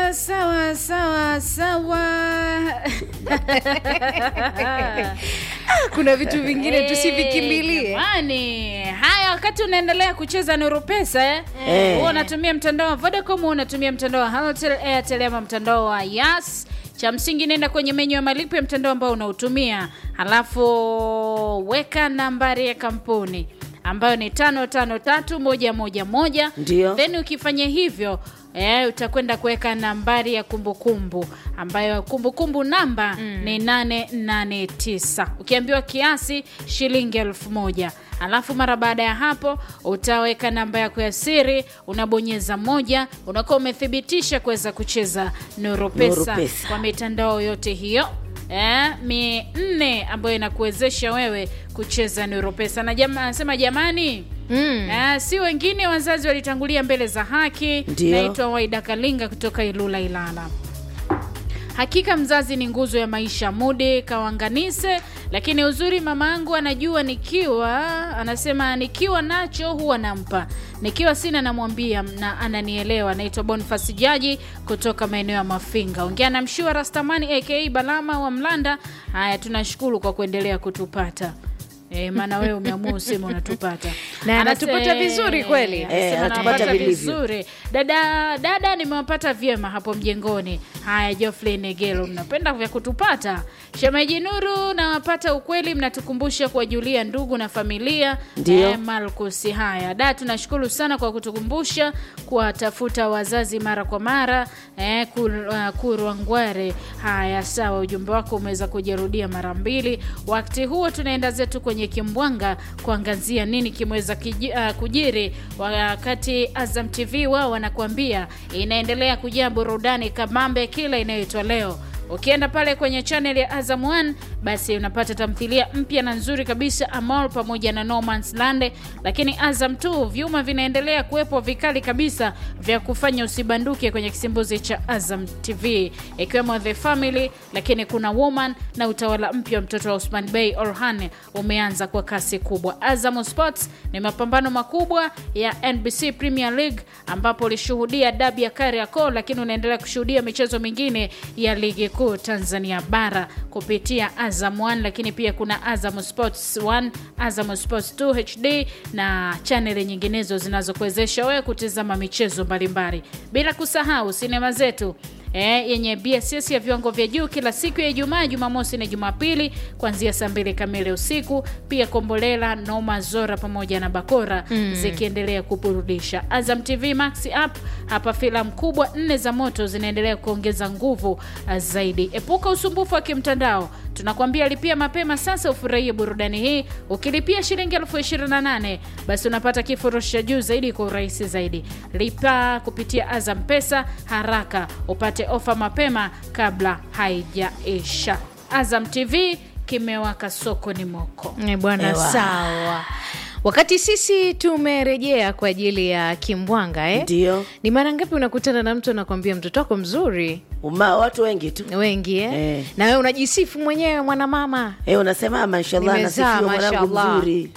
sawa sawa sawa sawa kuna vitu vingine tusivikimbilie Jamani, haya, wakati unaendelea kucheza Nuru Pesa eh? Eh. Huwa unatumia mtandao wa Vodacom, huwa unatumia mtandao wa Halotel, Airtel ama mtandao wa Yas. Cha msingi nenda kwenye menyu ya malipo ya mtandao ambao unautumia, halafu weka nambari ya kampuni ambayo ni tano tano tatu moja moja moja. Ndio. Then ukifanya hivyo eh, utakwenda kuweka nambari ya kumbukumbu ambayo kumbukumbu namba ni 889 ukiambiwa kiasi shilingi elfu moja alafu mara baada ya hapo utaweka namba yako ya siri unabonyeza moja unakuwa umethibitisha kuweza kucheza Nuru Pesa Pesa. kwa mitandao yote hiyo eh, minne ambayo inakuwezesha wewe kucheza Nuru Pesa na jama, anasema jamani mm. Ah, si wengine wazazi walitangulia mbele za haki. Ndio. Naitwa Waida Kalinga kutoka Ilula Ilala. Hakika mzazi ni nguzo ya maisha. Mudi kawanganise, lakini uzuri mamangu anajua nikiwa, anasema nikiwa nacho huwa nampa, nikiwa sina namwambia na ananielewa. Naitwa Boniface Jaji kutoka maeneo ya Mafinga. Ongea na Mshua Rastamani aka Balama wa Mlanda. Haya, tunashukuru kwa kuendelea kutupata. E, maana wewe umeamua useme unatupata Na Anase- anatupata vizuri kweli. Anasema Eh, anatupata anawapata vilivyo. vizuri dada dada nimewapata vyema hapo mjengoni haya Geoffrey Negelo mnapenda vya kutupata shemeji Nuru nawapata ukweli mnatukumbusha kuwajulia ndugu na familia Ndio. eh, Marcus haya da tunashukuru sana kwa kutukumbusha kuwatafuta wazazi mara kwa mara eh, kur, uh, kurwangware haya sawa ujumbe wako umeweza kujirudia mara mbili wakati huo tunaenda zetu kwenye kimbwanga kuangazia nini kimeweza kiji, uh, kujiri wakati Azam TV wao wanakuambia inaendelea kujaa burudani kabambe kila inayoitwa leo ukienda pale kwenye channel ya Azam 1 basi unapata tamthilia mpya na nzuri kabisa Amor pamoja na No Man's Land, lakini Azam 2 vyuma vinaendelea kuwepo vikali kabisa vya kufanya usibanduke kwenye kisimbuzi cha Azam TV ikiwemo The Family, lakini kuna Woman na utawala mpya wa mtoto wa Osman Bey Orhan umeanza kwa kasi kubwa. Azam Sports ni mapambano makubwa ya NBC Premier League ambapo ulishuhudia dabi ya Kariakoo, lakini unaendelea kushuhudia michezo mingine ya ligi kuu Tanzania bara kupitia Azam 1, lakini pia kuna Azam Sports 1, Azam Sports 2 HD na chaneli nyinginezo zinazokuwezesha wewe kutizama michezo mbalimbali, bila kusahau sinema zetu E, yenye BSS ya viwango vya juu kila siku ya Ijumaa, Jumamosi na Jumapili kuanzia saa mbili kamili usiku. Pia Kombolela, Noma, Zora pamoja na Bakora zikiendelea kuburudisha. Azam TV Max app hapa filamu kubwa nne za moto zinaendelea kuongeza nguvu ah, zaidi. Epuka usumbufu wa kimtandao, tunakwambia lipia mapema sasa ufurahie burudani hii. Ukilipia shilingi elfu ishirini na nane basi unapata kifurushi cha juu zaidi kwa urahisi zaidi. Lipa kupitia Azam Pesa haraka upate ofa mapema kabla haijaisha. Azam TV kimewaka soko ni moko. Eh, bwana Ewa. sawa wakati sisi tumerejea kwa ajili ya kimbwanga eh? Ndio. ni mara ngapi unakutana na mtu anakwambia mtoto wako mzuri Uma, watu wengi tu wengi eh? Eh. na wewe unajisifu mwenyewe mwanamama eh, unasema mashallah Nimezaa, nasifiwa mwanangu mashallah. mzuri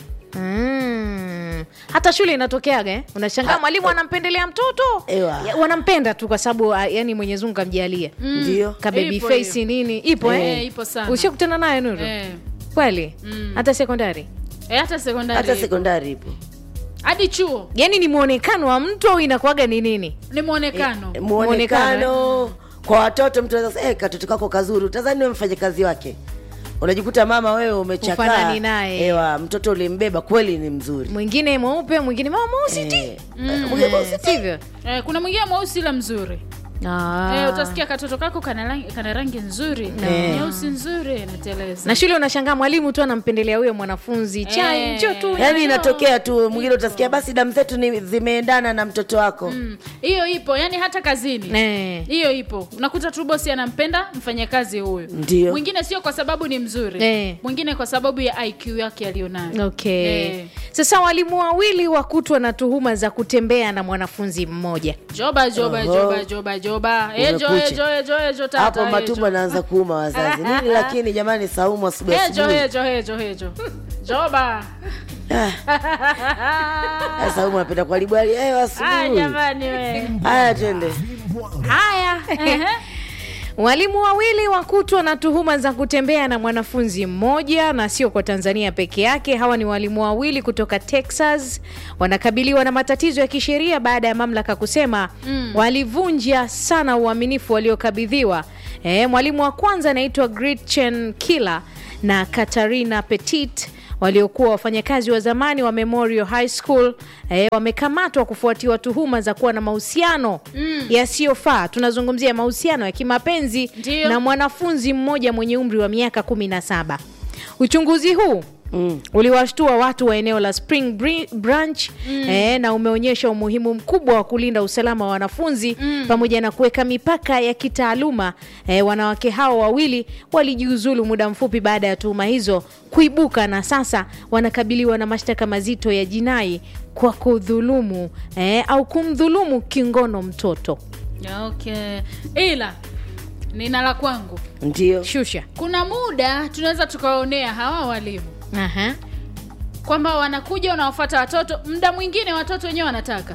Mm. hata shule inatokeaga eh? unashangaa Ha- mwalimu anampendelea mtoto Ewa. Ya, wanampenda tu kwa sababu ah, yani mwenyezi mungu kamjalia ndio ka baby Ipo face hiyo. nini ipo eh? Eh, ipo sana. ushakutana naye nuru Eh. kweli hata sekondari E, hata sekondari hata ipo. sekondari ipo hadi chuo yani ni mwonekano wa mtu au inakuwaga ni nini ni mwonekano Eh, Muonekano, muonekano kwa watoto mtu anaweza eh, katoto kako kazuri utazani wewe mfanye kazi wake unajikuta mama wewe umechakaa Hufanani naye. ewa mtoto ulimbeba kweli ni mzuri mwingine mweupe mwingine mama mweusi ti Eh, mwingine mweusi ti. sivyo e, kuna mwingine mweusi ila mzuri Ah. e, utasikia katoto kako kana rangi, kana rangi nzuri Eh. nyeusi nzuri nateleza na shule unashangaa mwalimu tu anampendelea huyo mwanafunzi chai Eh. njo tu yaani inatokea tu mwingine utasikia basi damu zetu ni zimeendana na mtoto wako Mm, hiyo ipo yani hata kazini Eh. hiyo ipo unakuta tu bosi anampenda mfanyakazi huyu Ndio. mwingine sio kwa sababu ni mzuri Eh. mwingine kwa sababu ya iq yake aliyonayo okay Eh. sasa walimu wawili wakutwa na tuhuma za kutembea na mwanafunzi mmoja joba joba Oho. joba joba joba ejo Umekucha. ejo ejo ejo tata hapo ejo. matumbo anaanza kuuma wazazi nini lakini jamani saumu asubuhi ejo asubuhi ejo ejo ejo joba Ah, saumu anapenda kuharibu hali hewa ah asubuhi jamani we haya twende haya Ehe. Walimu wawili wakutwa na tuhuma za kutembea na mwanafunzi mmoja, na sio kwa Tanzania peke yake. Hawa ni walimu wawili kutoka Texas, wanakabiliwa na matatizo ya kisheria baada ya mamlaka kusema walivunja sana uaminifu waliokabidhiwa. E, mwalimu wa kwanza anaitwa Gretchen Killer na Katarina Petit waliokuwa wafanyakazi wa zamani wa Memorial High School eh, wamekamatwa kufuatiwa tuhuma za kuwa na mahusiano yasiyofaa. Tunazungumzia mahusiano ya kimapenzi Ndiyo. na mwanafunzi mmoja mwenye umri wa miaka 17. Uchunguzi huu Mm. uliwashtua watu wa eneo la Spring Bri- Branch eh, na umeonyesha umuhimu mkubwa wa kulinda usalama wa wanafunzi pamoja na kuweka mipaka ya kitaaluma. Eh, wanawake hao wawili walijiuzulu muda mfupi baada ya tuhuma hizo kuibuka na sasa wanakabiliwa na mashtaka mazito ya jinai kwa kudhulumu eh, au kumdhulumu kingono mtoto. okay ila nina la kwangu ndio Shusha. kuna muda tunaweza tukawaonea hawa walimu Aha. kwamba wanakuja wanawafuata watoto muda mwingine watoto wenyewe wanataka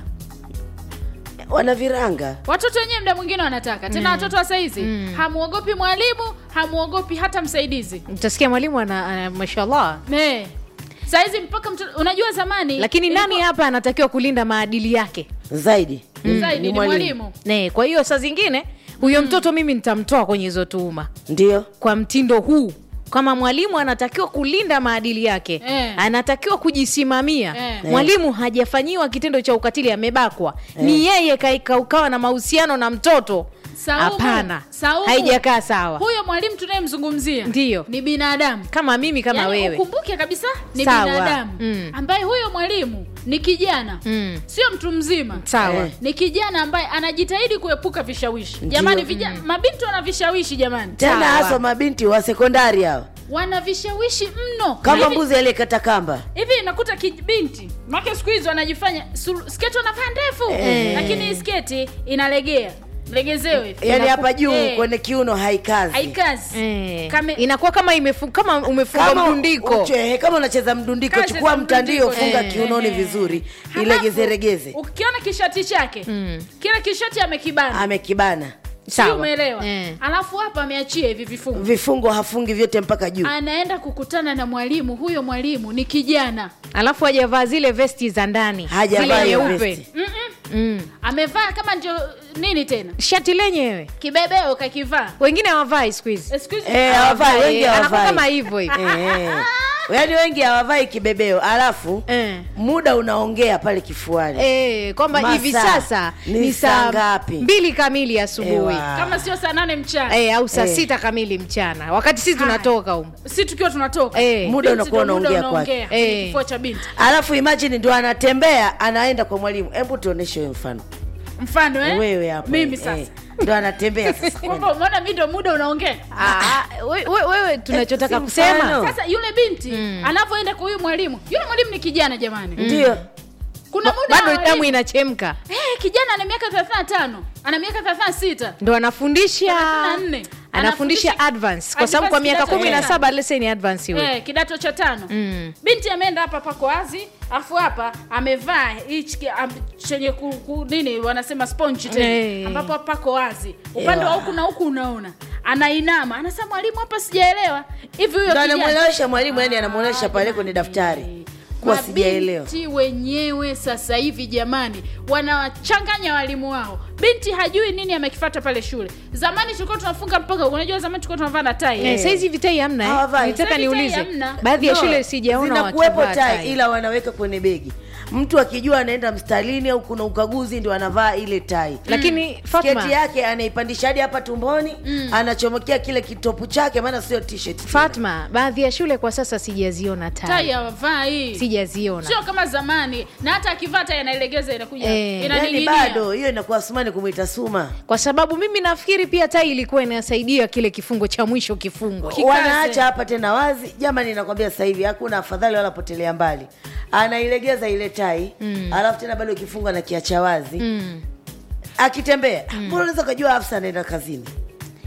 wana viranga watoto wenyewe muda mwingine wanataka tena watoto wa saizi hamuogopi mwalimu hamuogopi hata msaidizi Utasikia mwalimu ana, ana mashallah ne saizi mpaka mtoto unajua zamani lakini nani ilikuwa- hapa anatakiwa kulinda maadili yake zaidi zaidi ni mwalimu ne kwa hiyo saa zingine huyo mtoto mimi nitamtoa kwenye hizo tuhuma ndio kwa mtindo huu kama mwalimu anatakiwa kulinda maadili yake Eh. anatakiwa kujisimamia Eh. mwalimu hajafanyiwa kitendo cha ukatili amebakwa ni yeye ka- ka- ukawa na mahusiano na mtoto Saumu, hapana Saumu, haijakaa sawa huyo mwalimu tunayemzungumzia Ndiyo. ni binadamu kama mimi kama Yaani wewe ukumbuke kabisa ni Sawa. binadamu Mm. ambaye huyo mwalimu ni kijana Mm. sio mtu mzima sawa Eh. ni kijana ambaye anajitahidi kuepuka vishawishi jamani vija, mabinti wana vishawishi jamani tena Sawa. haswa mabinti wa sekondari hao wana vishawishi mno kama Hivi- mbuzi aliyekata kamba hivi nakuta kibinti make siku hizi wanajifanya suru- sketi wanavaa ndefu Eh. lakini hii sketi inalegea mlegezewe hivi. yaani hapa juu Eh. kwenye kiuno haikazi haikazi Eh, Kame- inakuwa kama imefu, kama umefunga kama mdundiko uche- kama unacheza mdundiko Kama chukua cheza mtandio mdundiko, funga eh, kiunoni eh, vizuri Halafu, ilegezeregeze ukiona kishati chake kile kishati amekibana amekibana si Sawa. umeelewa Eh. alafu hapa ameachia hivi vifungu vifungo hafungi vyote mpaka juu anaenda kukutana na mwalimu huyo mwalimu ni kijana alafu hajavaa zile vesti za ndani Hajavaa zile hiyo nyeupe vesti. mm. amevaa kama ndio nini tena shati lenyewe kibebeo kakivaa wengine hawavai siku hizi Excuse- Eh, hawavai wengi Eh, anakuwa hawavai kama hivyo hivyo Eh, yaani wengi hawavai kibebeo alafu Eh. muda unaongea pale kifuani Eh, kwamba Masaa. hivi sasa Ni ni saa saa ngapi? mbili kamili asubuhi Ewa. kama sio saa nane mchana eh, au saa Eh. sita kamili mchana wakati sisi Haya. tunatoka humu si tukiwa tunatoka Eh. Muda Binti unakuwa ndo muda unaongea kwake. unaongea kwenye Eh. kifua cha binti alafu imagine ndio anatembea anaenda kwa mwalimu hebu tuoneshe huyo mfano mfano eh? wewe hapo mimi eh, sasa ndio anatembea sasa kwamba umeona mi ndo muda unaongea Ah, we- we- wewe tunachotaka si kusema mfano. sasa yule binti anavyoenda kwa huyu mwalimu yule mwalimu ni kijana jamani ndio kuna muda bado wa damu walimu- inachemka Eh, kijana ana miaka 35 ana miaka 36 ndo anafundisha 34. anafundisha Anafundisha- advance kwa sababu kwa advance miaka kidato kumi na cha saba lese ni advance huyo eh, kidato cha tano Mm. binti ameenda hapa pako wazi afu hapa amevaa hichi ki- am- chenye ku, ku, nini wanasema sponge tena Eh. ambapo pako wazi upande wa Ewa. huku na huku unaona anainama anasema mwalimu hapa sijaelewa hivi huyo ndo kijana anamwelewesha mwalimu yani anamwonyesha pale kwenye daftari kuwa sijaelewa mabinti wenyewe sasa hivi jamani wanawachanganya walimu wao binti hajui nini amekifata pale shule zamani tulikuwa tunafunga mpaka unajua zamani tulikuwa tunavaa na tai Eh, saizi vitai hamna eh? Hawavai. nitaka Saizi tai niulize hamna. baadhi ya No, shule sijaona zinakuwepo wakivaa tai tai ila wanaweka kwenye begi mtu akijua anaenda mstalini au kuna ukaguzi ndio anavaa ile tai lakini Fatma, sketi yake anaipandisha hadi hapa tumboni anachomekea kile kitopu chake maana sio t-shirt tena. Fatma, baadhi ya shule kwa sasa sijaziona tai tai hawavai sijaziona sio kama zamani na hata akivaa tai anailegeza inakuja Eh, yani inaning'inia bado hiyo inakuwa sumani kumwita suma kwa sababu mimi nafikiri pia tai ilikuwa inasaidia kile kifungo cha mwisho kifungwa Kikaze. wanaacha hapa tena wazi jamani nakwambia sasa hivi hakuna afadhali wala potelea mbali anailegeza ile tai mm. alafu tena bado ikifungwa na kiacha wazi mm. akitembea mbona unaweza ukajua afisa anaenda kazini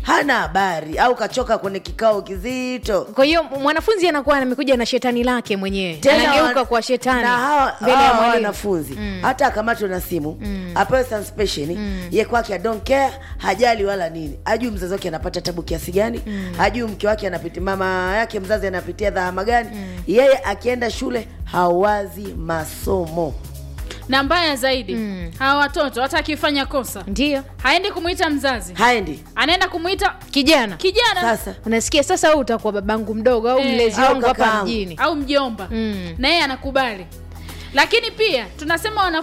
hana habari au kachoka kwenye kikao kizito kwa hiyo mwanafunzi anakuwa amekuja na shetani lake mwenyewe anageuka wa- kwa shetani na hawa, mbele ya hawa mwalimu wanafunzi hata akamatwe na simu apewe suspension ye kwake I don't care hajali wala nini hajui mzazi wake anapata tabu kiasi gani hajui mke wake anapitia mama yake mzazi anapitia dhahama gani yeye akienda shule hawazi masomo na mbaya zaidi hawa watoto hata akifanya kosa ndio haendi kumwita mzazi haendi anaenda kumwita kijana kijana sasa unasikia sasa wewe utakuwa babangu mdogo au Eh, mlezi au wangu hapa kakaangu. mjini au mjomba Mm. na yeye anakubali lakini pia tunasema